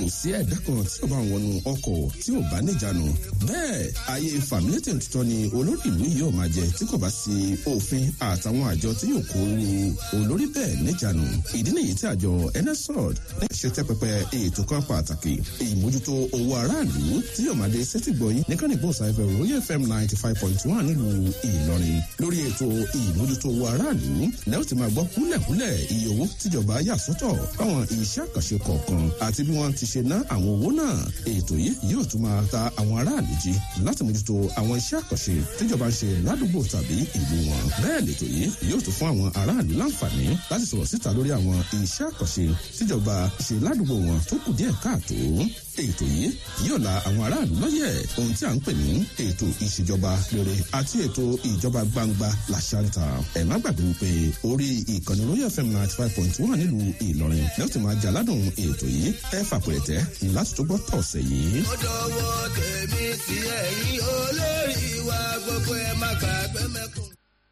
kò sí ẹ̀dá kan tí ó bá ń wọnú ọkọ̀ tí ò bá níjànú bẹ́ẹ̀ ayé fàmílétè tuntun ni olórí ìlú yìí ò máa jẹ tí kò bá sí òfin àtàwọn àjọ tí yóò kó olórí bẹ́ẹ̀ níjànú ìdí nìyí tí àjọ nsrod ṣe tẹ́ pẹpẹ ètò kan pàtàkì ìmójútó owó aráàlú tí yóò máa dé sẹ́tìgbọ̀yìn ní kánìbó sáfẹ́ royal fm ninety five point one nílùú ìlọrin lórí ètò ìmójútó owó aráàlú lẹ́yìn tí máa gbọ́ kúlẹ̀kúlẹ̀ iye owó tíjọba yà sọ́tọ̀ fáwọn iṣẹ́ àkànṣe kọ̀ọ̀kan àti bí wọ́n ti ṣe ná àwọn owó náà ètò yìí yóò tún máa ta àwọn aráàlú jí láti mójútó àwọn iṣẹ́ àkànṣe tíjọba ń ṣe ládùúgbò tàbí ìlú wọn bẹ́ẹ̀ lètò yìí yóò tún fún àwọn aráàlú láǹfààní láti sọ̀rọ̀ síta lórí àwọn iṣẹ́ àkànṣe tíjọba ṣe ládùúgbò wọn tó kù díẹ̀ káàtó ètò yìí yóò la àwọn aráàlú lọ́yẹ̀ ohun tí a ń pè ní ètò ìṣèjọba rere àti ètò ìjọba gbangba làṣàǹtà ẹ̀ má gbàgbé wípé orí ìkànnì royal fm ninety five point one nílùú ìlọrin lẹ́yìn tí máa jaládùn ètò yìí ẹ fàpẹ̀rẹ̀tẹ̀ láti tó gbọ́ tọ̀sẹ̀ yìí. ó dọwọ́ tèmi sí ẹ̀yìn olórí wa gbogbo ẹ̀ má gbàgbé mẹ́kùn.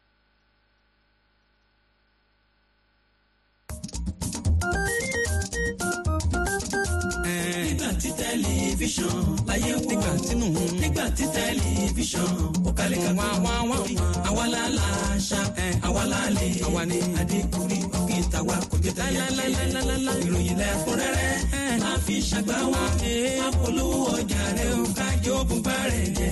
nígbà tí tẹlifíṣàn láyé wò nígbà tínú nígbà tí tẹlifíṣàn ó kalẹ̀ ká wá wá wá àwa la la ṣá àwa la lè àwa ni adékùnrí òkè tàwa kò jẹ tẹyẹ ìròyìn lẹ́kúnrẹ́rẹ́ máa fi ṣàgbá wa apolówó ọjà rẹ ó kájọ bùbá rẹ jẹ.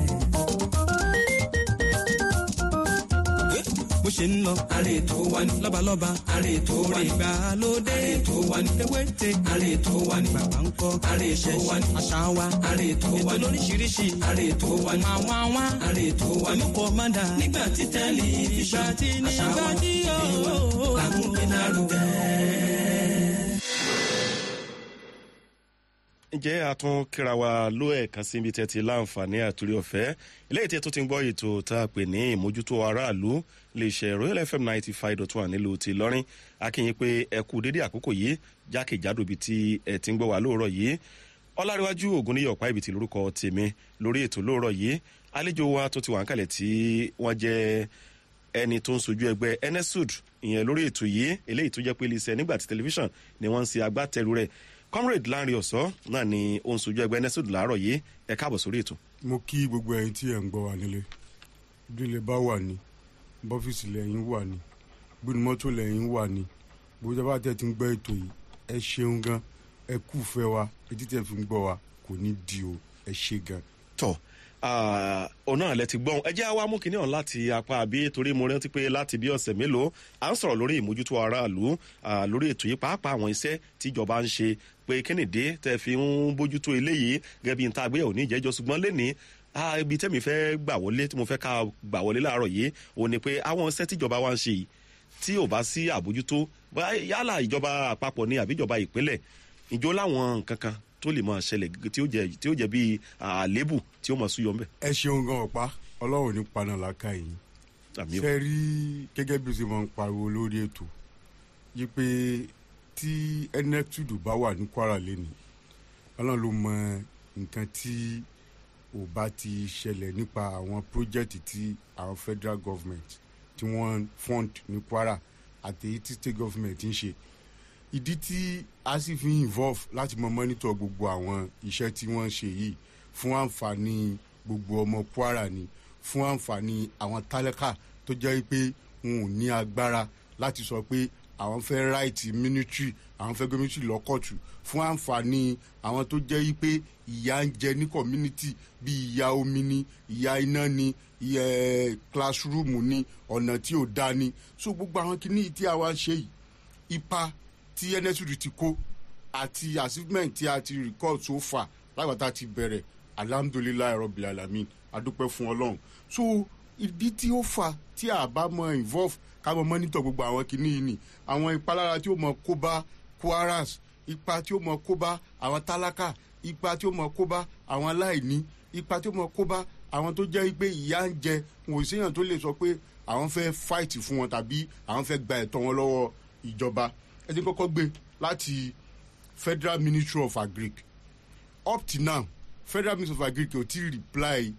bó ṣe ń lọ. àrè tó wá ní. lọ́balọ́ba. àrè tó wá ní. ìgbàlódé. àrè tó wá ní. ewéte. àrè tó wá ní. bàbá ń kọ́. àrè tó wá ní. àṣà wa. àrè tó wá ní. ètò lóríṣiríṣi. àrè tó wá ní. máa wá wá. àrè tó wá ní. olùkọ́ máa dà. nígbà tí tẹlifíṣàn. nígbà tí nígbà tí yóò. làkúnpé náà ló dẹ́. ǹjẹ́ a tún kíra wa ló ẹ̀kan síbi tẹ́ ti láǹfààní àtúrí ọ̀fẹ́ eléyìí tí ẹ tún ti ń gbọ́ ètò tá a pè ní ìmójútó aráàlú lè ṣe royal fm ninety five dot one nílùú ti lọ́rin akínyìn pé ẹ kú dédé àkókò yìí jákèjádò ibi tí ẹ ti ń gbọ́ wá lóòrọ̀ yìí ọlárẹ̀wájú ògúnníyọ̀ ọ̀pá ibi tí lórúkọ tèmi lórí ètò lóòrọ̀ yìí àlejò wa tó ti wà ń kalẹ̀ tí wọ́n jẹ́ ẹni tó ń sojú ẹgbẹ́ enesud ìyẹn lórí ètò yìí eléyìí tó jẹ́ pé iléeṣẹ́ nígbà tí tẹlifíṣàn ni wọ́n ń ṣe agbátẹrù rẹ̀ comrade lanre ọ̀sọ́ náà ni ó ń sojú ẹgbẹ́ enesud láàárọ̀ yìí ẹ káàbọ̀ sórí ètò. mo kí gbogbo ẹyin tí ẹ ń gbọ́ wa nílé bílẹ̀ bá wà ní bọ́fíìsì lẹ́yìn wà ní gbóni mọ́tò lẹ́yìn wà ní bójá bá tẹ̀ ti ń gbọ́ ètò yìí ẹ ṣeun gan ẹ kú fẹ́ wa etí tẹ̀ fi ń gbọ́ wa kò ní di o ẹ ṣe gan. tọ ọ̀nà àlẹ́ ti gbọ́n ẹ jẹ́ àwa mú kinní ọ̀hún láti apá àbí torí mo rántí pé láti bí ọ̀sẹ̀ mélòó à ń sọ̀rọ̀ lórí ìmójútó aráàlú lórí ètò yìí pàápàá àwọn iṣẹ́ tíjọba ń ṣe pé kínìdé tẹ́ fi ń bójútó eléyìí gẹ́gẹ́ bí n ta àgbéyẹ̀wò ní ìjẹ́jọ́ ṣùgbọ́n lẹ́nìí ibi tẹ́mi fẹ́ gbà wọlé tí mo fẹ́ ká gbà wọlé láàárọ̀ yìí òun ni pé àwọn iṣẹ́ tíjọba wa ń ṣe yìí tí ò bá sí àbójútó yálà ìjọba àpapọ̀ ni àbí ìjọba ìpínlẹ̀ ìjọ láwọn nǹkan kan tó lè máa ṣẹlẹ̀ tí ó jẹ tí ó jẹ bíi àlébù tí ó máa súyọ ńbẹ. ẹ ṣeun gan ọ̀pá ọlọ́run ní paná làákà yìí ṣe rí gẹ́gẹ́ bí o ṣe máa ń pariwo lórí ètò yí pé tí enectude bá wà ní kwara lẹ́nu ọlọ́run ló mọ nǹkan tí ò bá ti ṣẹlẹ̀ nípa àwọn pírójẹ́tì tí àwọn federal government tí wọ́n fund ní kwara àtẹ̀yí tí state government ń ṣe ìdí tí a sì fi involve láti mọ mọ́nítọ̀ gbogbo àwọn iṣẹ́ tí wọ́n ń ṣe yìí fún àǹfààní gbogbo ọmọ kwara ni fún àǹfààní àwọn tálákà tó jẹ́ pé wọn ò ní agbára láti sọ pé àwọn fẹ́ ráìtì military àwọn fẹ́ gbé military lọ́kọ̀tù fún àǹfààní àwọn tó jẹ́ pé ìyá ń jẹ ní community bí ìyá omi ni ìyá iná ni ìyá classroom ni ọ̀nà tí ò dá ni so gbogbo àwọn kìíní tí a wá ṣe yìí ipa tí nsud ti kó àti achievement tí a ti record so far lágbàtà ti bẹ̀rẹ̀ alhamdulilayi rabil alamin adúpẹ́ fún ọlọ́run so ìdí tí ó fà tí a bá mọ involve ká mọ monitor gbogbo àwọn kìíní yìí ni àwọn ìpalára tí ó mọ kó bá kwaras ipa tí ó mọ kó bá àwọn tálákà ipa tí ó mọ kó bá àwọn aláìní ipa tí ó mọ kó bá àwọn tó jẹ́ pé ìyá ń jẹ wọn ò séèyàn tó lè sọ pé àwọn fẹ́ fight fún wọn tàbí àwọn fẹ́ gba ẹ̀tọ́ wọn lọ́wọ́ ìjọba ẹ ti kọ́kọ́ gbé láti federal ministry of agric up to now federal ministry of agric ò tí ì reply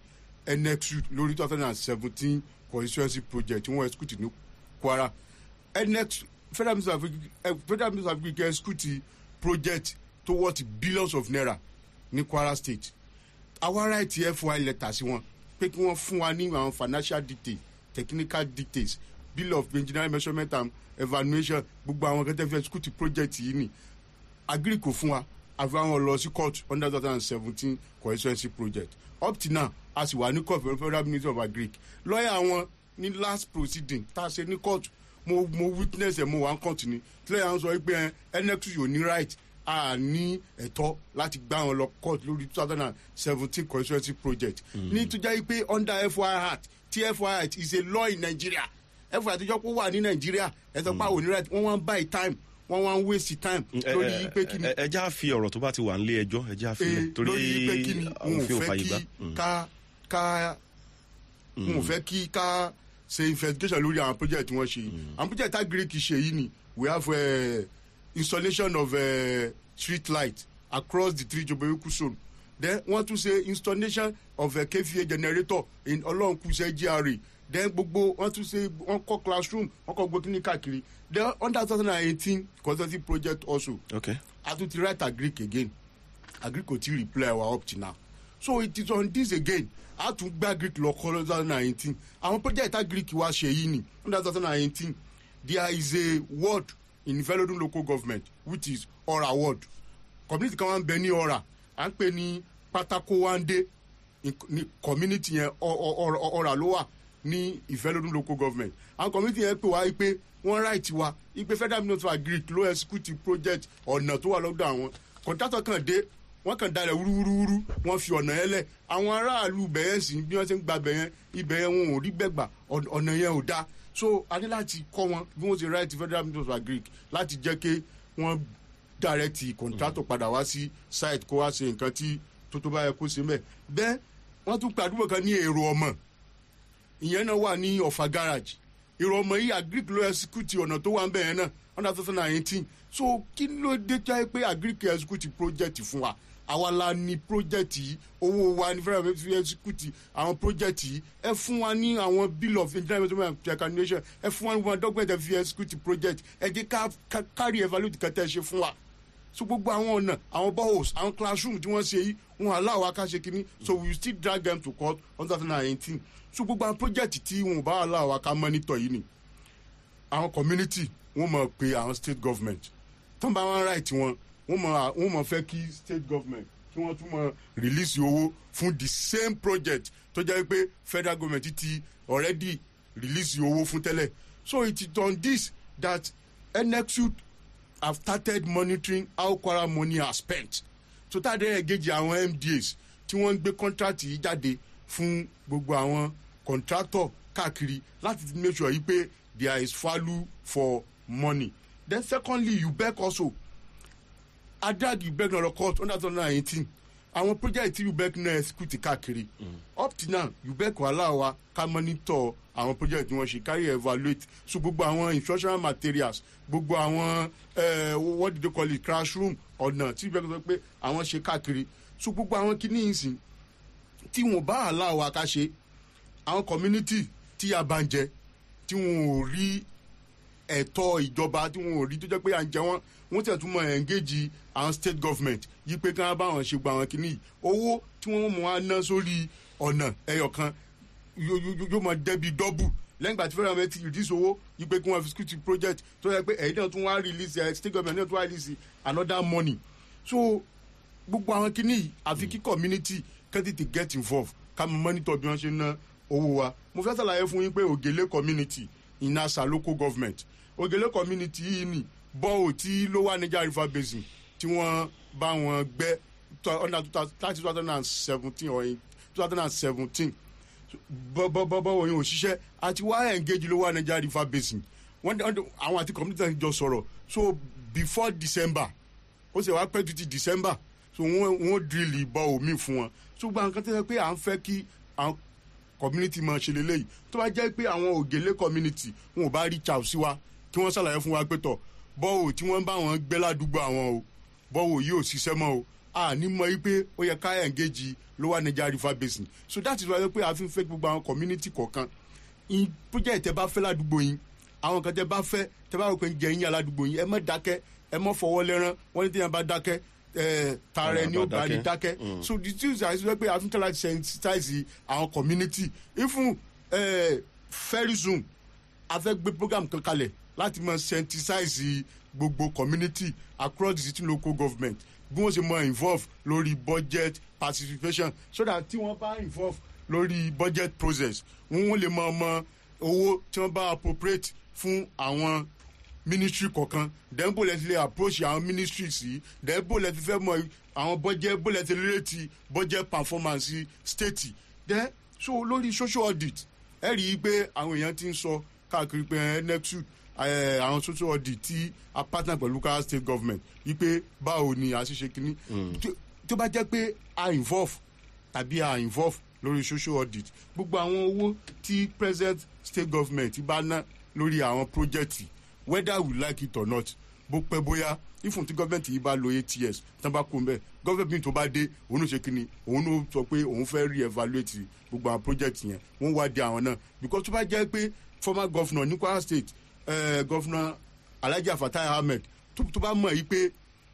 nxu lórí two thousand and seventeen constituency project tí wọ́n execute ní kwara nx federal ministry of agric federal ministry of agric execute project tó worth billions of naira ní kwara state àwa right fy letter sí wọn pé kí wọ́n fún wa ní àwọn financial details technical details bill of engineering measurement and evaluation gbogbo àwọn kẹtẹ fi execute project yìí ni agri kò fún wa àfi àwọn lọ sí court under two thousand and seventeen constituency project up till now a sì wà ní court for federal ministry of agric lọ́ọ̀yà wọn ní last proceeding tá a ṣe ní court mo mo witness ẹ̀ mo wà ń court ni tílẹ̀ yà ń sọ pé nx yóò ní right a ní ẹ̀tọ́ láti gbá wọn lọ court lórí two thousand and seventeen constituency project ní tó jẹ́ pé under fy act tí fy act is a law in nigeria fy act tó jẹ́ pé ó wà ní nigeria ẹ̀tọ́ pa òní right wọ́n wá ń buy time wọ́n wá ń waste time lórí pé kí ni ẹ já fi ọ̀rọ̀ tó bá ti wà nílé ẹjọ́ ẹ já fi eh, torí lórí pé kí ni wọn ò òfin ò fẹ́ fàyè gbà. kí ká ká wọn ò fẹ́ kí ká ṣe investigation lórí àwọn project tí wọ́n ṣe yìí àwọn project tá greek ṣe yìí ni we have uh, installation of uh, street light across the three jobewiku zone then wọ́n tún ṣe installation of a kva generator in ọlọ́nkùsẹ́ gra then gbogbo wọ́n tún ṣe wọ́n kọ́ classroom wọ́n kọ́ gbogbo kíní káàkiri then under two thousand and eighteen consulting project also ok a tún ti write agric again agric kò tí reply our up till now so it is on this again a tún gbé agric lọ kọ́ two thousand and eighteen àwọn project agric wa ṣe yìí ni under two thousand and eighteen there is a ward in velodun local government which is ora ward community kan wà ń bẹ ní ora à ń pè ní pátákó wáńdé ní community yẹn ọ- ọ- ọ- ọ̀rà ló wà ní ìfẹ́lódún local government àwọn community yẹn pè wá pé wọ́n right wa ipe federal ministry of agric ló execute project ọ̀nà tó wà lọ́dọ̀ àwọn contractor kan dé wọ́n kàn dalẹ̀ wúrúwúrúwúrú wọ́n fi ọ̀nà yẹn lẹ̀ àwọn aráàlú bẹ̀yẹn sì bí wọ́n ṣe ń gba bẹ̀yẹn ibẹ̀ yẹn wọn ò rí gbẹ̀gbà ọ̀nà ọ̀nà yẹn ò dáa so a ní láti kọ́ wọn bí wọ́n ṣe right federal ministry of agric láti jẹ́ kí wọ́n direct contractor padà wá sí site kó wá ṣe nǹkan tí tó tó bá yẹ kó ṣe mẹ́ bẹ́ẹ̀ wọ́n tún pe àdúgbò kan ní èrò ọmọ ìyẹn náà wà ní ọ̀fà garage èrò ọmọ yìí agric ló execute ọ̀nà tó wà ń bẹ̀ yẹn náà under two thousand and eighteen so kí ló dé jẹ́ pé agric execute project fún wa àwa la ní project yìí owó wa ní federal fi execute àwọn project yìí ẹ fún wa ní àwọn bill of engineering measurement and calculation ẹ fún wa ní one document ẹ fi execute project ẹ jẹ́ ká ká kárí evaluate kẹtẹ́ ṣe fún wa so gbogbo àwọn ọ̀nà àwọn boreholes àwọn classroom tí wọ́n ṣe yìí wọn aláwọ̀ akáṣe kínní so we still drag them to court one thousand and eighteen so gbogbo àwọn project tí wọn ò bá aláwọ̀ aká monitor yìí ni àwọn community wọn mọ̀ pé àwọn state government tán bá wọn right wọn wọn mọ̀ wọn mọ̀ fẹ́ kí state government kí wọ́n tún mọ̀ release owó fún the same project tó jẹ́ pé federal government ti already release owó fún tẹ́lẹ̀ so it is on this that nexus have started monitoring how kwara money are spent so tá a dẹ́ engage àwọn mdas tí wọ́n ń gbé contract yìí jáde fún gbogbo àwọn contractor káàkiri láti make sure yìí pé there is value for money then secondly ubec also adag ubec náà lọ court under two thousand and eighteen àwọn project tí ubec náà execute káàkiri up till now ubec wà láwa ká monitor àwọn project tí wọ́n ṣe carry evaluate so gbogbo àwọn instructional materials gbogbo àwọn uh, what do they call it classroom ọ̀nà tí ubec sọ pé àwọn ṣe káàkiri so gbogbo àwọn kìíní yìí sìn tí wọn bá aláwa ká ṣe àwọn community tí a bá ń jẹ tí wọn ò rí ẹ̀tọ́ ìjọba tí wọn ò rí tó jẹ́ pé à ń jẹ wọ́n wọ́n tẹ̀ tún mọ̀ engage àwọn state government yí pé kí wọ́n bá wọn ṣe gba àwọn kìíní yìí owó tí wọ́n mọ̀ wá ná sórí ọ̀nà ẹyọ kan yóò mọ̀ dẹ́bi dọ́bù lẹ́yìn ìgbà tí federal government ti release owó yí pé kí wọ́n fi security project tó yẹ pé ẹ̀yìn náà tún wá release ẹ̀ state government náà tún wá release another money so gbogbo àwọn kìíní yìí àfi kí community kẹ́ tètè get involved ká mọ monitor bí wọ́n ṣe ná owó wa mo fẹ́ sàlàyé fún yín pé ògèlè community inasa local government ògèlè community yìí ni bọ́ọ̀ tí ló wà níjà river basin tí wọ́n bá wọn gbẹ́ under two thousand and seventeen or two thousand and seventeen bọ́ọ̀ yẹn ò ṣiṣẹ́ àti wá engage ló wà níjà river basin wọ́n àwọn àti community náà jọ sọ̀rọ̀ so before december ó sì wá pẹ́ títí december so wọ́n wọ́n drill bọ́ omi fún wọn so gba nǹkan tó yẹ pé à ń fẹ́ kí àwọn community máa ṣe lélẹ́yìí tó bá jẹ́ pé àwọn ògèlè community wọn ò bá reach out sí wa kí wọ́n ṣàlàyé fún wa pé tọ̀ bọ́wọ̀ tí wọ́n bá wọn gbé ládùúgbò àwọn o bọ́wọ̀ yìí ò ṣiṣẹ́ mọ́ o a ní mọ pé ó yẹ ká engage lower niger river basin so that is why pé a fi ń fẹ́ gbogbo àwọn community kọ̀ọ̀kan project tẹ bá fẹ́ ládùúgbò yín àwọn kan tẹ bá fẹ́ tẹ bá rò pé ń jẹ yín aládùúgbò yín ẹ mọ̀ dákẹ́ ẹ mọ̀ fọwọ́ lẹ́rán wọ́n ní tí yẹn bá dákẹ́ eh, tààrẹ ni ó bá ní dákẹ́. dákẹ́ so the things are sọ pé a tún tẹ́lá sensitize àwọn community even eh, very soon a fẹ́ gbé program kan kalẹ̀ láti mọ sensitize gbogbo community across the city local government bí wọ́n ṣe mọ involve lórí budget participation so that tí wọ́n bá involve lórí budget process wọ́n lè mọ ọmọ owó tí wọ́n bá appropriate fún àwọn ministry kọ̀ọ̀kan then bó lẹ ti lè approach àwọn ministry sí then bó lẹ ti fẹ́ mọ àwọn budget bó lẹ ti relate budget performance state then so lórí social audit ẹ rí i pé àwọn èèyàn ti ń sọ káàkiri pé nexus àwọn social audit tí a partner pẹ̀lú local state government yí pé báwo ni a ṣe ṣe kínní Tó- tó bá jẹ́ pé a involve tàbí a involve lórí social audit gbogbo àwọn owó tí present state government bá ná lórí àwọn project whether we like it or not bó pẹ́ bóyá ifun tí gọ́ọ̀mẹ̀ntì yìí bá lo eight years tán bá kó ń bẹ̀ gọ́ọ̀mẹ̀ntì tó bá dé òun ló ṣe kínni òun ló sọ pé òun fẹ́ re-evaluate gbogbo àwọn project yẹn wọ́n wá di àwọn náà because tó bá jẹ́ pé former governor ní kwara state eh, governor alhaji afatai ahmed tó tó bá mọ̀ yìí pé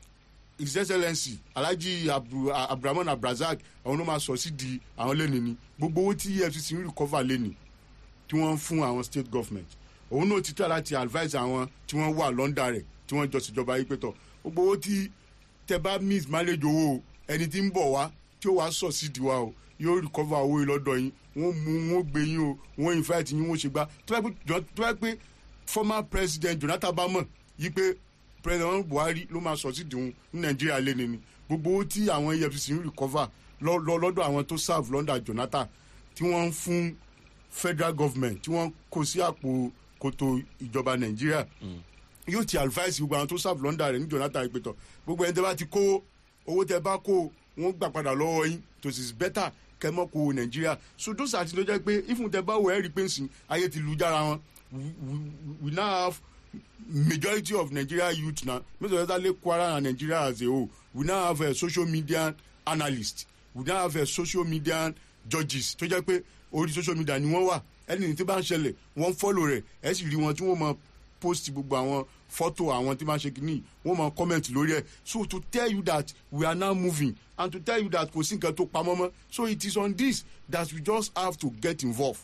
his excellency alhaji Abdu- A- abdulrahman abdulrasaq àwọn ló máa sọ sí di àwọn lẹ́nu ni gbogbo owó tí efcc ń recover lẹ́nu tí wọ́n ń fún àwọn state government òun náà ti tẹ̀ láti advise àwọn tí wọ́n wà lọ́ndà rẹ̀ tí wọ́n jọ síjọba yìí pé tọ̀ gbogbo owó tí tẹ bá miss manage owó o ẹni tí ń bọ̀ wá tí ó wàá sọ sí di wa o yóò recover owó yìí lọ́dọ̀ yín wọ́n mú wọ́n gbé yín o wọ́n invite yín wọ́n ṣe gbá tó bá pé jọ- tó bá pé former president jonathan bá mọ̀ yí pé president buhari ló máa sọ sí di òun ní nàìjíríà lẹ́nu ni gbogbo owó tí àwọn efcc ń recover lọ- lọ- lọ́dọ̀ àwọn tó serve lọ́ndà jonathan tí wọ́n ń fún federal government tí wọ́n kó sí àpò kòtò ìjọba nàìjíríà yóò ti advice gbogbo àwọn tó serve lọ́ndà rẹ̀ ní jonathan ìpètọ̀ gbogbo ẹni tẹ́ bá ti kó owó tẹ́ bá kó wọ́n gbà padà lọ́wọ́ yín to is better kẹ́mọ́ kó nàìjíríà so those are ti tó jẹ́ pé ifun tẹ́ bá wọ ẹ́ rí pé nsìn ayé ti lu jára wọn we we- we now have majority of nigeria youth na mr ezale kwara and nigeria as a whole we now have a social media analyst we now have a social media judges tó jẹ́ pé orí social media ni wọ́n wà ẹni tí bá ń ṣẹlẹ̀ wọ́n fọ́lò rẹ̀ ẹ sì rí wọn tí wọ́n mọ post gbogbo àwọn fọ́tò àwọn tí máa ń ṣe kínní wọ́n mọ comment lórí ẹ̀ so to tell you that we are now moving and to tell you that kò sí nǹkan tó pamọ́ mọ́ so it is on this that we just have to get involved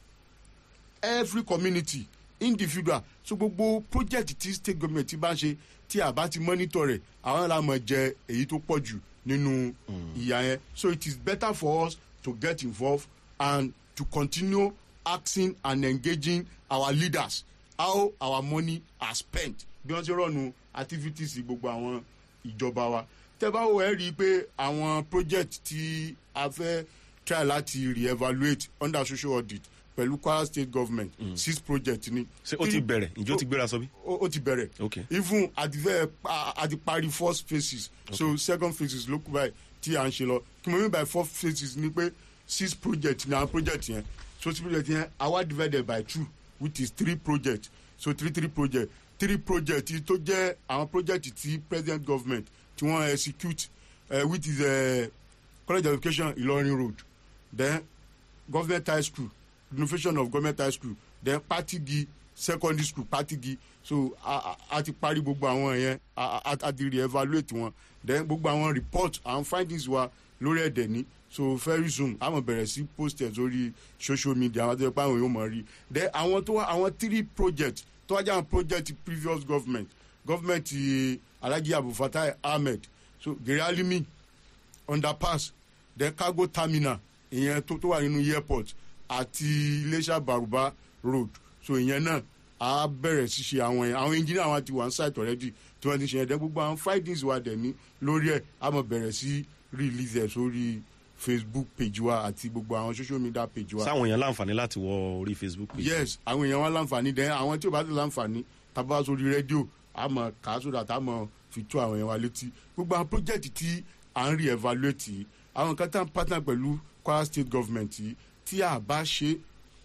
every community individual so gbogbo project tí state government ti bá ń ṣe tí a bá ti monitor rẹ̀ àwọn la mọ̀ jẹ èyí tó pọ̀ jù nínú ìyá yẹn so it is better for us to get involved and to continue asking and engaging our leaders how our money are spent bí wọ́n ṣe rọ̀nù activities gbogbo àwọn ìjọba wa tẹ́ bá wò ẹ́ rí i pé àwọn project tí a fẹ́ try láti re-evaluate under social audit pẹ̀lú kwara state government mm. six project ni. ṣé ó ti bẹ̀rẹ̀ ǹjẹ́ ó ti gbéra sọ bí. ó ó ti bẹ̀rẹ̀ Okay. even àti fẹ́ àti parí first phases so second phases ló kú báyìí tí à ń ṣe lọ kí mo mean by four phases ni pé six project ni àwọn project yẹn so six project yẹn àwa divided by two which is three project so three three project three project yìí tó jẹ́ àwọn project tí president government tí wọ́n execute uh, which is uh, college of education ilorin road then government high school renovation of government high school then patigi secondary school patigi so a a- a ti parí gbogbo àwọn yẹn a a a ti re-evaluate wọn then gbogbo àwọn report àwọn findings wa lórí ẹ̀dẹ̀ ní so very soon a mọ̀ bẹ̀rẹ̀ sí posters lórí social media àwọn tó yẹ pé àwọn yóò mọ̀ rí then àwọn tó wá àwọn three project tó wájà àwọn project previous government government eh, alhaji abufatai ahmed so gèrè alimi underpass then cargo terminal ìyẹn tó tó wà nínú airport àti iléeṣẹ́ baruba road so ìyẹn náà a bẹ̀rẹ̀ sí ṣe àwọn yẹn àwọn engineer àwọn ti wà ní site already tí wọ́n ti ṣe yẹn dẹ́ gbogbo àwọn findings wa dẹ̀ ní lórí ẹ̀ a mọ̀ bẹ̀rẹ̀ sí release ẹ̀ sórí facebook page wa àti gbogbo àwọn social media page wa sáwọn èèyàn láǹfààní láti wọ orí facebook page. yes àwọn èèyàn wa láǹfààní dẹ àwọn tí ò bá ti láǹfààní tábà sórí rédíò àmọ kà á sódà táàmọ fi tó àwọn èèyàn wa létí gbogbo àwọn project tí à ń rí evaluate yìí àwọn kan tá à ń partner pẹ̀lú kwara state government yìí tí a bá ṣe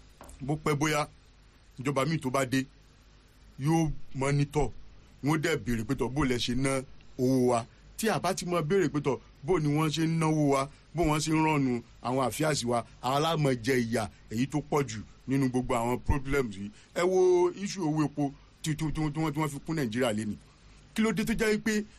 bó pẹ́ bóyá ìjọba míì tó bá dé yóò mọ́nítọ̀ wọ́n dẹ̀ béèrè pé tọ́ bó lẹ ṣe ná owó wa tí a bá ti mọ béèrè pé tọ́ bó ni wọ́n ṣe ń náwó wa bó wọ́n ṣe ń rànnù àwọn àfíàsí wa àwọn aláàmọ̀ jẹ ìyà èyí tó pọ̀ jù nínú gbogbo àwọn problems yìí ẹ wo issue owó epo tí tí tí wọ́n tí wọ́n fi kún nàìjíríà lé ní kí ló dé tó jẹ́ pé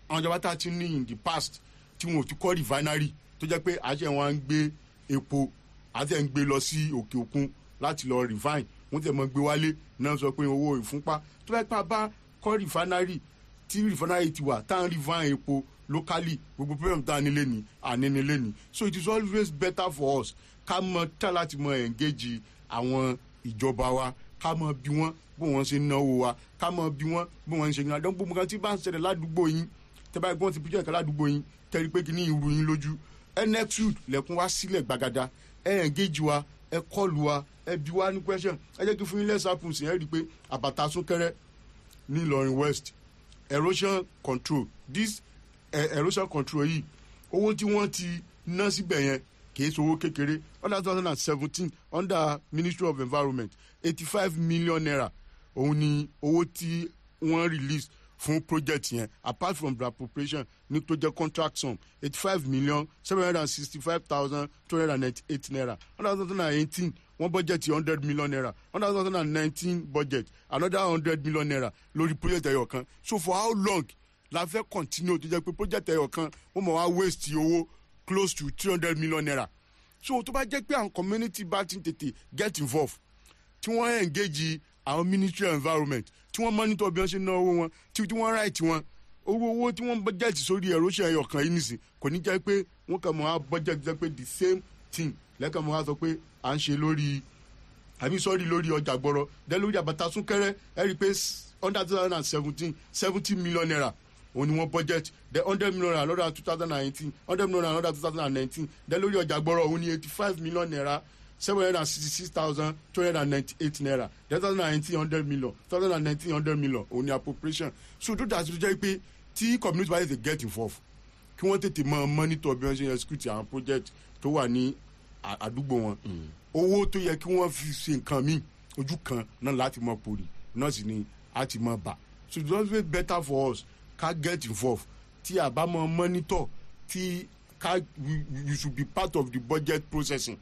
àwọn ìjọba tá a ti ní in the past tí wọn ò ti kọ́ refinery tó jẹ́ pé àṣẹ wọn ń gbé epo àti ẹ̀ ń gbé lọ sí òkè òkun láti lọ refine wọ́n tẹ̀ mọ́ gbé wálé náà sọ pé owó ìfúnpá tó bá pa bá kọ́ refinery tí refinery ti wà tá à ń refine epo locally gbogbo problem tá a nílé ní ànínílé ní so it is always better for us ká mọ tá láti mọ engage àwọn ìjọba wa ká mọ bí wọn bó wọn ṣe náwó wa ká mọ bí wọn bó wọn ṣe ń adán gbogbo kan tí bá ń ṣẹlẹ̀ ládùúgbò yín tẹ́ bá gbọ́n ti píjọ́ ìka ládùúgbò yín tẹ́rí pé kí ní ìrù yín lójú nxud lẹ́kún wá sílẹ̀ gbàgàdà ẹ engage wa ẹ kọlù wa ẹ bí wa ní question ẹ jẹ́ kí fún yín lẹ́sàpùn sí ẹ rí i pé àbàtà súnkẹrẹ ní ìlọrin west erosion control this uh, erosion control yìí owó tí wọ́n ti ná síbẹ̀ yẹn kìí ṣe owó kékeré under two thousand and seventeen under ministry of environment eighty five million naira òun ni owó tí wọ́n release fún project yẹn apart from the appropriation ní tó jẹ́ contract sum eighty five million seven hundred and sixty five thousand two hundred and ninety eight naira under two thousand and eighteen wọ́n budget hundred million naira under two thousand and nineteen budget another hundred million naira lórí project ẹyọ kan so for how long la fẹ́ continue tó jẹ́ pé project ẹyọ kan wọ́n mọ̀ wá waste owó close to three hundred million naira so tó bá jẹ́ pé àwọn community bá ti tètè get involved tí wọ́n engage àwọn ministry of environment tí wọ́n monitor bí wọ́n ṣe ná owó wọn tí wọ́n right wọn owó owó tí wọ́n budget sórí erosion ẹyọ kan yìí nìsín kò ní jẹ́ pé wọ́n kàn mọ́ á budget jẹ́ pé the same thing lẹ́kàn mọ́ á sọ pé à ń ṣe lórí àbí sọ́ọ́rì lórí ọjà gbọ́rọ̀ dẹ́ lórí àbàtà súnkẹ́rẹ́ ẹ rí i pé under two thousand and seventeen seventy million naira òun ni wọ́n budget the hundred million naira lọ́dọ̀ two thousand and eighteen hundred million naira lọ́dọ̀ two thousand and nineteen dẹ́ lórí ọjà gbọ́rọ̀ òun ni eighty five million naira seven hundred and sixty six thousand two hundred and ninety eight naira two thousand and nineteen hundred million two thousand and nineteen hundred million òun ni appropriation so tó dàtí tó jẹ́ pé tí community bá tètè get involved kí wọ́n tètè mọ monitor bí wọ́n ṣe execute àwọn project tó wà ní àdúgbò wọn owó tó yẹ kí wọ́n fi ṣe nǹkan míì ojú kan náà láti mọ pòrì náà sì ni a ti mọ bà so it's always better for us ká get involved tí a bá mọ monitor tí ká you should be part of the budget processing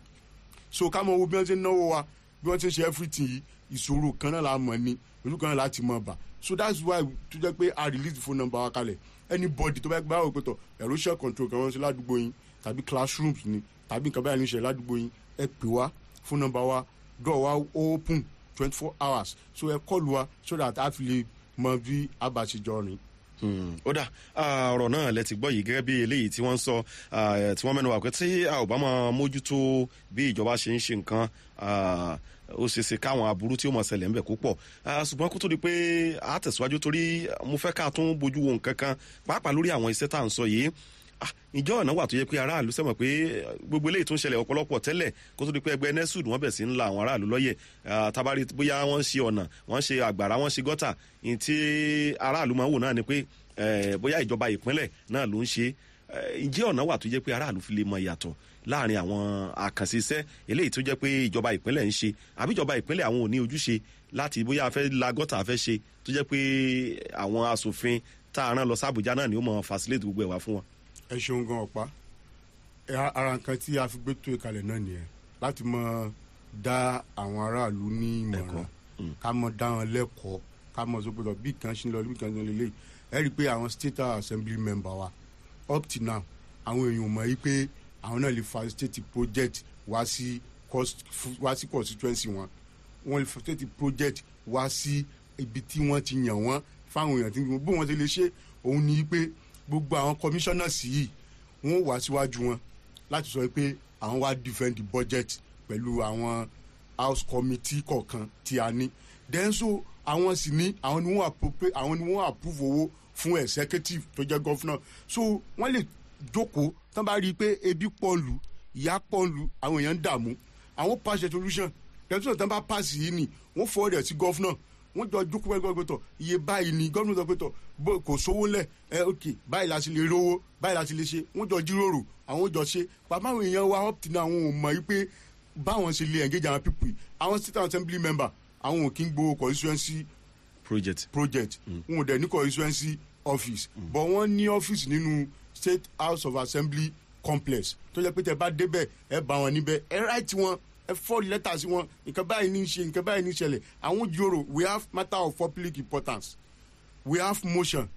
so ká mọ owó bí wọ́n ṣe náwó wa bí wọ́n ṣe ṣe everything yìí ìṣòro kan náà la mọ̀ ni ojú kan náà láti mọ̀ bà so that's why tó jẹ́ pé a release the phone number wa kalẹ̀ anybody tó bá gbá òpè tọ̀ erosion control kan wọ́n ṣe ládùúgbò yín tàbí classrooms ni tàbí nǹkan báyìí ní ṣe ládùúgbò yín ẹ pè wá phone number wa door wa open twenty four hours so ẹ kọlu wa so that a fi lè mọ bí a bá ṣe jọ rìn ó dà ọ̀rọ̀ náà lẹ ti gbọ́ yìí gẹ́gẹ́ bí eléyìí tí wọ́n ń sọ tí wọ́n mẹ́nu wà pé tí a ò bá máa mójútó bí ìjọba ṣe ń ṣe nǹkan ó ṣe ṣe káwọn aburú tí ó mọ̀ ṣẹlẹ̀ ń bẹ̀ kó pọ̀ ṣùgbọ́n kó tó di pé a tẹ̀síwájú torí mo fẹ́ ká tún bójú wo nǹkan kan pàápàá lórí àwọn iṣẹ́ tá à ń sọ yìí ìjọ ọ̀nà wà tó yẹ pé aráàlú sẹ́mọ̀ pé gbogbo eléyìí tó ń ṣẹlẹ̀ ọ̀pọ̀lọpọ̀ tẹ́lẹ̀ kó tó di pé ẹgbẹ́ nesud wọ́n bẹ̀ sí ń la àwọn aráàlú lọ́yẹ̀ tabari bóyá wọ́n ń ṣe ọ̀nà wọ́n ṣe àgbàrá wọ́n ṣe gọ́tà ní tí aráàlú máa ń wò náà ni pé bóyá ìjọba ìpínlẹ̀ náà ló ń ṣe ìjẹ́ ọ̀nà wà tó jẹ́ pé aráàlú fi lè mọ ìyàtọ̀ láàrin àwọn àkànṣe iṣẹ́ eléyìí tó jẹ́ pé ìjọba ìpínlẹ̀ ń ṣe àbí ìjọba ìpínlẹ̀ àwọn ò ní ojúṣe láti bóyá a fẹ́ la gọ́tà a fẹ́ ṣe tó jẹ́ pé àwọn asòfin tá a rán lọ sábùjá náà ni ó mọ facilitate gbogbo ẹ̀ wá fún wọn ẹ ṣeun gan ọ̀pá ara nǹkan tí a fi gbé tó ìkàlẹ̀ náà nìyẹn láti mọ dá àwọn aráàlú ní ìmọ̀ràn ká mọ dá wọn lẹ́kọ̀ọ́ ká mọ sọ pé lọ bí kan ṣe ń lọ bí kan ṣe ń lọ lélẹ́yìí ẹ rí i pé àwọn state assembly member wa up till now àwọn èèyàn mọ̀ yí pé àwọn náà lè facilitate project wá sí wá sí constituency wọn wọ́n lè facilitate project wá sí ibi tí wọ́n ti yàn wọ́n fáwọn èèyàn tí bó wọ́n ti lè ṣe òun ni pé gbogbo àwọn commissioners yìí wọn wá síwájú wọn láti sọ pé àwọn wá defend the budget pẹ̀lú àwọn house committee kọ̀ọ̀kan tí a ní then so àwọn sì ní àwọn ni wọ́n approve àwọn ni wọ́n approve owó fún executive tó jẹ́ governor so wọ́n lè jókòó tán bá rí i pé ebi pọ̀ lù ìyá pọ̀ lù àwọn èèyàn ń dààmú àwọn pass resolution tẹ̀síwọ̀n tán bá pass yìí ni wọ́n fọwọ́ rẹ̀ sí governor wọ́n jọ jókòó pẹ́ẹ́pẹ́ pẹ́tọ̀ iye báyìí ni gómìnà sọ pẹ́tọ̀ bó kò sówó lẹ̀ ẹ ok báyìí la ti lè rówó báyìí la ti lè ṣe wọ́n jọ jíròrò àwọn jọ ṣe bàbá àwọn èèyàn wa up till now àwọn ò mọ̀ yí pé báwọn ṣe lè engage àwọn people àwọn state assembly member àwọn ò kí ń gbowó constituency project project wọn ò dẹ̀ ní constituency office but wọ́n ní office nínú state house of assembly complex tó jẹ́ pé tẹ bá débẹ̀ ẹ bá wọn níbẹ̀ ẹ ráìtì wọn ẹ fọ́ lẹ́tà sí wọn nǹkan báyìí ní í ṣe nǹkan báyìí ní í ṣẹlẹ̀ àwọn jòrò we have matter of public importance we have motion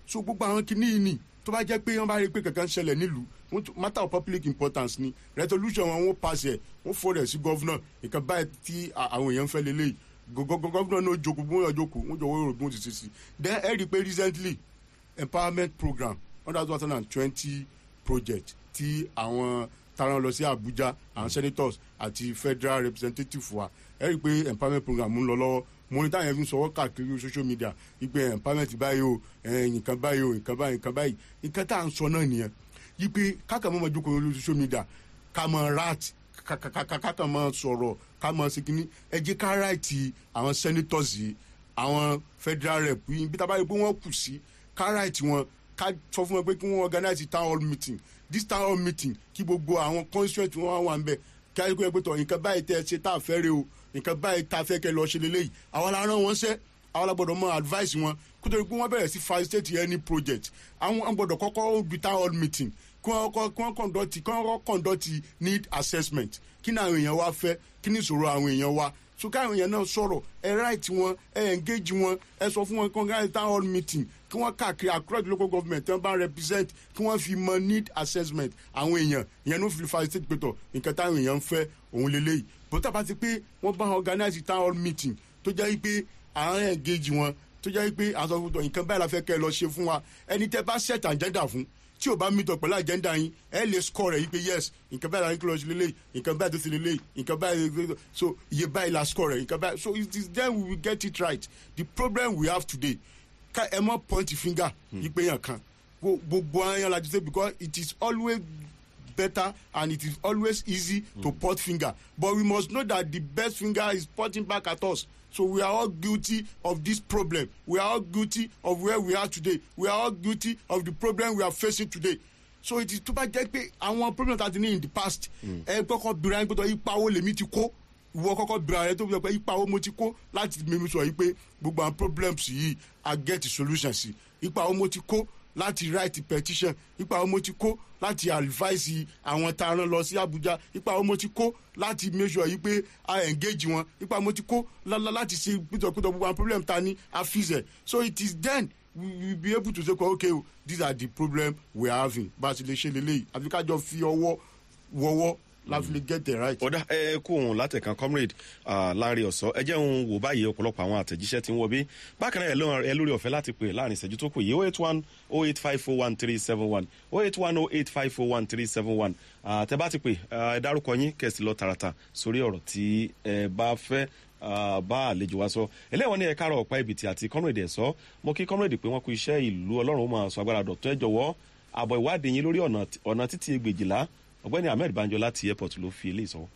so gbogbo àwọn kìíní yìí ni tó bá jẹ́ pé wọ́n bá rí i pé kankan ṣẹlẹ̀ nílùú wọ́n tún- matter of public importance ni resolution wọn wọ́n pass ẹ̀ wọ́n forward ẹ̀ sí governor nǹkan báyìí tí à- àwọn èèyàn ń fẹ́ lélẹ́yìí governor náà jókòó bí wọ́n yọ jókòó wọ́n jọ wọ́n rò bí wọ́n ti ṣe sí then ẹ rí i pé recently empowerment program under two thousand and twenty project tí àwọn taran lọ sí abuja àwọn senators àti federal representative wa ẹ rí i pé empowerment program ń lọ lọ́wọ́ mo ní táyà fi ń sọwọ́ káàkiri social media wípé empowerment báyìí o ẹ̀, nǹkan báyìí o nǹkan báyìí nǹkan báyìí nǹkan tá à ń sọ náà nìyẹn wípé káàkiri mọ́ jókòó lórí social media ká mọ rat káàkiri mọ́ sọ̀rọ̀ ká mọ ṣe kínní ẹ jẹ́ ká ráìtì àwọn senators yìí àwọn federal rep yìí bí tábàárí pé wọ́n kù sí ká ráìtì wọn ká sọ fún wọn pé kí wọ́n organize town hall meeting this town hall meeting kí gbogbo àwọn constituent wọn wá wà ń bẹ̀ kí ayé kó yẹ pé tọ̀ nǹkan báyìí tẹ́ ẹ ṣe tá a fẹ́ rè o nǹkan báyìí tá a fẹ́ kẹ́ lọ ṣe lélẹ́yìí àwọn la rán wọn ṣẹ́ àwọn la gbọ́dọ̀ mọ advice wọn kó tó di pé wọ́n bẹ̀rẹ̀ sí facilitate any project àwọn àwọn gbọ́dọ̀ kọ́kọ́ do town hall meeting kí wọ́n kọ́ kí wọ́n conduct kí wọ́n kọ́ conduct need assessment kí ni àwọn èèyàn wa fẹ́ kí ni ìṣòro àwọn èèyàn wa so káwọn èèyàn náà sọ̀rọ̀ ẹ right wọn ẹ engage wọn ẹ sọ fún wọn kí wọ́n gáyé town hall meeting kí wọ́n káàkiri across the local government tí wọ́n bá represent kí wọ́n fi mọ need assessment àwọn èèyàn ìyẹn ló fi facilitate pẹ̀tọ̀ nǹkan táwọn èèyàn ń fẹ́ òun lélẹ́yìí bọ́tà bá ti pé wọ́n bá organize town hall meeting tó jẹ́ pé àwọn engage wọn tó jẹ́ pé àwọn sọ fún tọ̀ nǹkan báyìí la fẹ́ kẹ́ ẹ lọ ṣe fún wa ẹni tẹ́ bá set agenda fún tí o bá meet up pẹ̀lú agenda yín ẹ lè score rẹ̀ yí pé yes nǹkan báyìí la ní kí lọ sí lélẹ́yìí nǹkan báyìí tó ti lélẹ́yìí nǹkan báyìí so iye báyìí la score rẹ̀ nǹkan báyìí so it is then we will get it right the problem we have today ká ẹ mọ point finger yí pé yàn kan Gbo- gbogbo ayan la ti say because it is always better and it is always easy mm. to point finger but we must know that the best finger is pointing back at us so we are all guilty of this problem we are all guilty of where we are today we are all guilty of the problem we are facing today so it is tó bá jẹ́ pé àwọn problems that ní in the past ẹ kọ́kọ́ bira ẹ gbọ́dọ̀ ipa wo lèmi ti kó ìwọ kọ́kọ́ bira ẹ tó bí pé ipa wo mo ti kó láti mímú sọ yìí pé gbogbo àwọn problems yìí i get the solution sí ipa wo mo ti kó láti write petition ipa wo mo ti kó láti advise àwọn tá a rán lọ sí abuja ipa wo mo ti kó láti make sure yìí pé a engage wọn ipa wo mo ti kó lá- lá- láti ṣe pítọ̀pítọ̀ gbogbo àwọn problem ta ni a fix ẹ̀ so it is then we will be able to say okay o these are the problem we are having bá a ti lè ṣe lélẹ́yìí àfi ká jọ fi ọwọ́ wọwọ́ láti lè get it right. ọ̀dà ẹ kú òun látẹ̀kan comrade ah, láàrin ọ̀sọ́ ẹ jẹ́ òun wò báyìí ọ̀pọ̀lọpọ̀ àwọn àtẹ̀jíṣẹ́ tí ń wọ bí bákan náà ẹ lóhùn- ẹ lórí ọ̀fẹ́ láti pè láàrin ìṣẹ́jú tó kù yìí oh eight one oh eight five four one three seven one oh eight one oh eight five four one three seven one tẹ bá ti pè ah, ẹ dárúkọ yín kẹ̀sì lọ tààràtà sórí ọ̀rọ̀ tí ẹ bá fẹ́ ah, bá àlejò wa sọ ẹlẹ́wọ̀n ní ẹ̀ka àrọ̀ ọ̀pá ibìtì àti comrade ẹ̀ sọ mo kí comrade pé wọ́n kú iṣẹ́ ìlú ọlọ́run ó máa sọ agbára dọ̀tún ẹ jọ̀wọ́ àbọ̀ ìwádìí yín lórí ọ̀nà ọ̀nà títí egbèjìlá ọ̀gbẹ́ni ahmed banjo láti airport ló fi eléyìí sọ.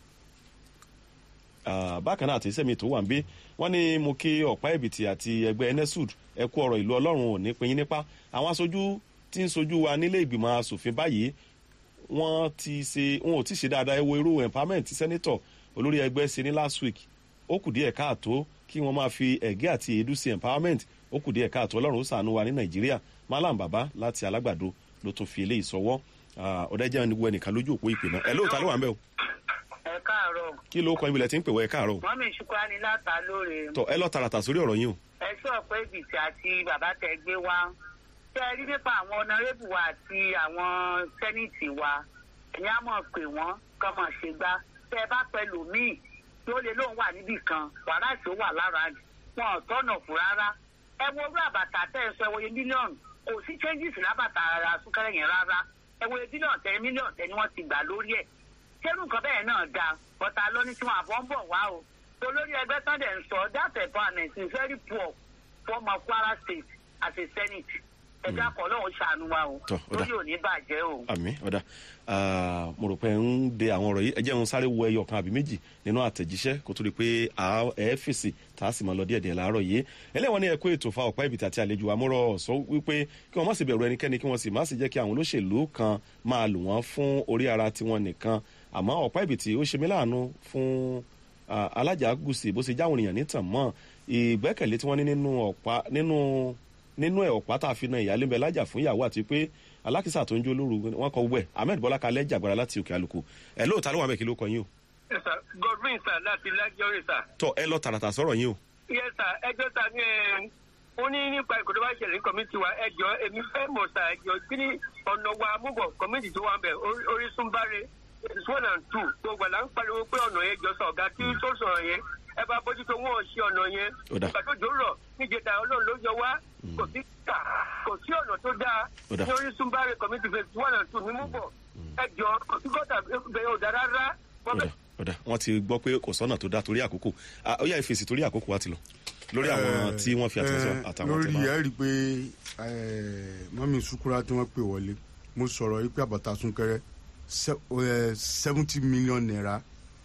Ah, bákan náà àtẹ̀sẹ́ mi tó wà ń bí wọ́n ní mo kí ọ̀pá ẹ̀bìtì àti ẹgbẹ́ enesud ẹ kú ọ̀rọ̀ ìlú ọlọ́run ò ní pinyin nípa àwọn aṣojú tí ń sojú wa nílé ìgbìmọ̀ asòfin báyìí wọ́n ti ṣe wọn ò tí ì ṣe dáadáa ẹ wo irú empowerment tí sẹ́nitọ̀ olórí ẹgbẹ́ ṣe ní last week ó kù díẹ̀ káàtó kí wọ́n máa fi ẹ̀gẹ́ àti èédú sí empowerment ó kù díẹ̀ káàtó ọlọ́run ó sànú wa ní nàìjíríà malam baba láti alágbàdo ló tún fi eléyìí sọwọ́ ọ̀dẹ́jẹ́ ẹni wo ẹnìkan lójú òpó ìpè náà ẹ lóòótọ́ ló wà ń bẹ̀ o ẹ káàárọ̀ kí ló kọ ibilẹ̀ tí ń pè wọ́ ẹ káàárọ̀ o wọ́n mi ṣùkọ́ ni láta lóore tọ ẹ lọ tààràtà sórí ọ̀rọ̀ yín o ẹ sọ pé bìtì àti bàbá tẹ gbé wá tẹ ẹ rí nípa àwọn ọ̀nàrẹ́bù wa àti àwọn sẹ́nìtì wa ẹ̀yin á mọ̀ pé wọ́n kọ́ mọ̀ ṣe gbá tẹ ẹ bá pẹ̀lú míì tí ó lè lóun wà níbì kan wàhálà tí ó wà lára wọn ò tọ́nà fún rárá ẹ wo orú àbàtà tẹ ẹ sọ ẹ wòye mílíọ̀nù kò sí changes lábàtà ara súnkẹrẹ yẹn rárá ẹ wòye bílíọ̀nù tẹ mílíọ̀nù tẹ ni wọ́n ti gbà lórí ẹ̀ ṣérù nǹkan bẹ́ẹ̀ náà dáa bọ́tà lọ́ní tí wọ́n àbọ̀ ń bọ̀ wá o olórí ẹgbẹ́ sunday ń sọ that empowerment is very poor former kwara state as a senate ẹ̀dá kan lọ́hùn ṣàánú wa o Tọ́, ó dà. lórí òní bàjẹ́ o. àmì ọ̀dà Ah, mo rò pé ń de àwọn ọ̀rọ̀ yìí ẹ jẹ́ ń sáré wo ẹyọ kan àbí méjì nínú àtẹ̀jíṣẹ́ kó tó di pé à ẹ fèsì tá a sì máa lọ díẹ̀díẹ̀ láàárọ̀ yìí ẹlẹ́wọ̀n ní ẹ̀kọ́ ètò fa ọ̀pá ìbìtì àti àlejò àmúrọ̀ sọ wípé kí wọ́n má sì bẹ̀rù ẹnikẹ́ni kí wọ́n sì má sì jẹ́ kí àwọn olóṣèlú kan máa lò wọ́n fún orí ara tiwọn nìkan àmọ́ ọ̀pá ìbìtì ó ṣe mí láàánú fún ah, alájà gùsì bó ṣe jáwọn èèyàn nítàn mọ́ ìgbẹ́kẹ̀lé tí wọ́n ní nínú ọ̀pá nínú nínú ẹ̀ ọ̀pá tá a fi na ìyáálé ń bẹ lájà fún ìyàwó àti pé alákìsà tó ń jó lóru wọn kọ wẹ ahmed bọlá kalẹ jàgbára láti òkè àlùkò ẹ lóòótá ló wà bẹ́ẹ̀ kí ló kọ yín o Yes, sir. Godwin sir láti lájọrí sir. tọ ẹ lọ tààràtà sọ̀rọ̀ yín o Yes sir ẹjọ́ ta ní ẹ ó ní nípa ìkọ́dọ̀ bá ṣẹlẹ̀ ní kọ́mítì wa ẹjọ́ èmi fẹ́ mọ̀ sá ẹjọ́ kí ni ọ̀nà wa múbọ̀ kọ́mítì tó wà ń bẹ̀ Orí- orísun báre is one and two gbogbo àlà ń pariwo pé ọ̀nà yẹn jọ sọ ọ̀gá tí tó sọ̀rọ̀ yẹn ẹ bá bójútó wọn ò ṣe ọ̀nà yẹn Ó dà. ìgbà tó jò rọ̀ níjẹta ọlọ́run ló yọ wá kò sí kà kò sí ọ̀nà tó dáa Ó dà. ní orísun báre kọ́mítì phase one and two ní múbọ̀ ẹjọ́ kò sí gọ́tà bẹ́ẹ̀ ò dá rárá wọ́n ọ̀dà bẹ̀ ọ̀dà wọ́n ti gbọ́ pé kò sọ́nà tó dá torí àkókò Ah, ó yá ìfèsì torí àkókò wa ti lọ lórí àwọn tí wọ́n fi àtẹ̀sọ́ Eh, àtàwọn lórí tẹ̀ ẹ rí i pé eh, mọ́mí sukura tí wọ́n pè wọlé mo sọ̀rọ̀ yìí pé àbàtà súnkẹrẹ seventy million naira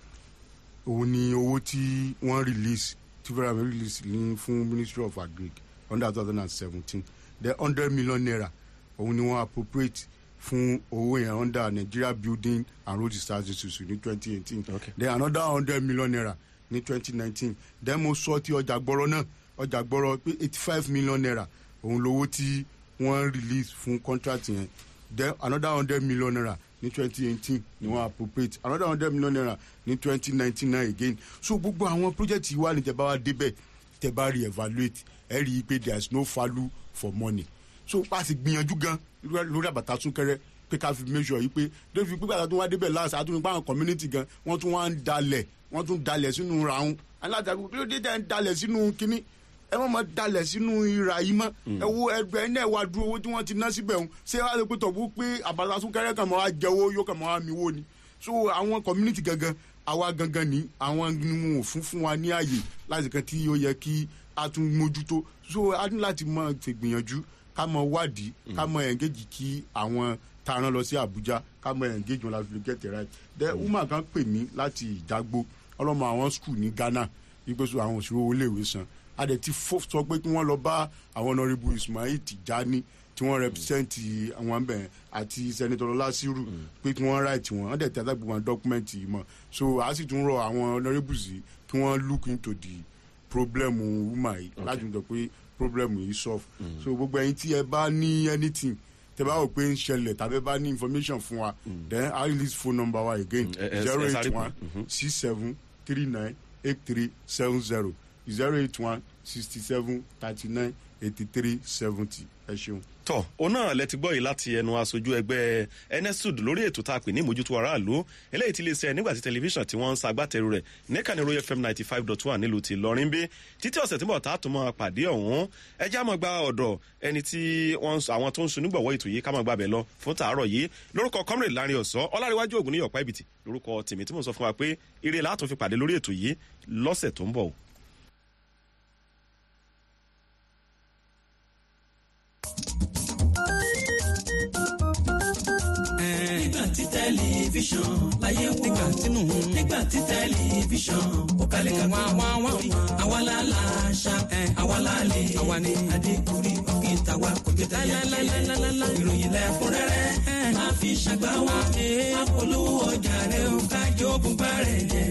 òun ni owó tí wọ́n release tí fẹ́ràn mi release ní fún ministry of agric under two thousand and seventeen the hundred million naira òun ni wọ́n appropriate fún owó yẹn under nigeria building and road disaster institute ní twenty eighteen Okay. then another hundred million naira ní twenty nineteen then mo sọ ti ọjà gbọ́rọ̀ náà ọjà gbọ́rọ̀ pé eighty five million naira òun lowó tí wọ́n release fún contract yẹn then another hundred million naira ní twenty eighteen ni wọ́n appropriate another hundred million naira ní twenty nineteen náà again so gbogbo àwọn project yìí wà ní tẹ́bá wa débẹ̀ tẹ́bá re-evaluate ẹ rí i pé there is no value for money so a sì gbìyànjú gan lórí àbàtà súnkẹrẹ pé ká fi make sure yìí pé débi pípẹ́ àti wọn débẹ̀ láti àtúntò pàwọn community gan wọ́n tún wá ń dalẹ̀ wọ́n tún dalẹ̀ sínú ràún alájàgbé kí ló dé tẹ̀ ń dalẹ̀ sínú kínní ẹ má ma dalẹ̀ sínú ìrà yìí mọ́ ẹ wo ẹgbẹ́ ẹ náà wá dúró owó tí wọ́n ti ná síbẹ̀ ń ṣé wàá lè pé tọ̀bú pé àbàtà súnkẹrẹ kan máa wá jẹ owó yóò kàn máa wá mi wó ni so àwọn community gangan àwa gangan ní àwọn ni wọn ò fún fún wa ní ààyè láti kan tí ó yẹ kí a tún mójútó so a ní láti mọ ṣègbìyànjú ká mọ wádìí ká mọ engage kí àwọn tá a rán lọ sí Àbújá ká mọ engage wọn láti fi get it right then woman kan pè mí láti ìdágbó ọlọ́mọ àwọn school ní Ghana ìgbésù àwọn òṣèré owó iléèwé san a dẹ̀ ti fọ́ sọ pé kí wọ́n lọ bá àwọn honourable Ismail Tijani tí wọ́n represent àwọn abẹ àti senator Lasiru pé kí wọ́n write wọn wọ́n dẹ̀ tẹ́ àtàgbé wọn document yìí mọ̀ so a sì tún rọ àwọn honourables yìí kí wọ́n look into the problem woman yìí láti mọ̀ pé problem yìí solve so gbogbo ẹyin tí ẹ bá ní anything tẹ bá wò pé ń ṣẹlẹ̀ tàbí ẹ bá ní information fún wa then i release phone number wa again ẹ- ẹ- zero ẹ eight sáré one pè. six seven three nine eight three seven zero zero eight one sixty seven thirty nine eighty three seventy ẹ ṣeun. tọ òun náà lẹ ti gbọ́ yìí láti ẹnu aṣojú ẹgbẹ́ enesud lórí ètò tá a pè ní ìmójútó aráàlú eléyìí ti lè ṣe nígbà tí tẹlifíṣàn tí wọ́n ń ṣagbátẹrù rẹ̀ níkànnì royal fm ninety five dot one nílùú ti lọrin bí títí ọ̀sẹ̀ tí mo ta tó mọ́ pàdé ọ̀hún ẹjẹ́ àmọ́ gba ọ̀dọ̀ ẹni tí wọ́n ń sọ- àwọn tó ń sun nígbọ̀wọ́ ètò yìí ká máa gbàbẹ̀ lọ fún tàárọ̀ yìí lórúkọ comrade lárin ọ̀sọ́ ọláríwájú ògùn ní ọ̀pá ibìtì lórúkọ tèmi tí mo sọ fún wa pé ire látún fi pàdé lórí ètò yìí lọ́sẹ̀ tó ń bọ̀ o. nígbà tí tẹlifíṣàn láyé wò nígbà tínú nígbà tí tẹlifíṣàn ó kalẹ̀ ká wá wá wá àwa la la ṣá àwa la lè àwa ni adékùnrin òkè tàwa kò jẹ́ tẹ̀yẹ ìròyìn lẹ́kúnrẹ́rẹ́ máa fi ṣàgbá wa apolówó ọjà rẹ̀ ó kájọ́ bùbá rẹ̀ jẹ́.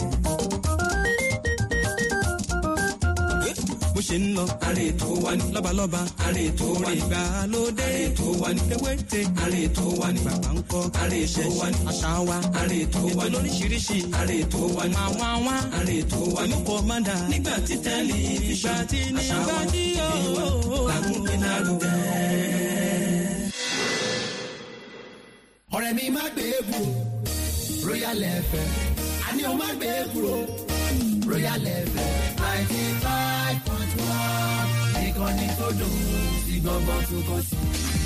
bó ṣe ń lọ. àrè tó wá ní. lọ́balọ́ba. àrè tó wá ní. ìgbàlódé. àrè tó wá ní. ewéte. àrè tó wá ní. bàbá ń kọ́. àrè tó wá ní. àṣà wa. àrè tó wá ní. ètò lóríṣiríṣi. àrè tó wá ní. àwọn àwọn. àrè tó wá ní. olùkọ́ máa dà. nígbà tí tẹlifíṣàn. ìgbà tí nígbà tí yóò. làkúnpé náà lùgẹ́. ọ̀rẹ́ mi má gbé e kúrò royal fm àní o má gbé e kúrò royal fm ninety five point one ìkànnì tó dùn sí gbọ̀ngbọ̀n tó kàn sí.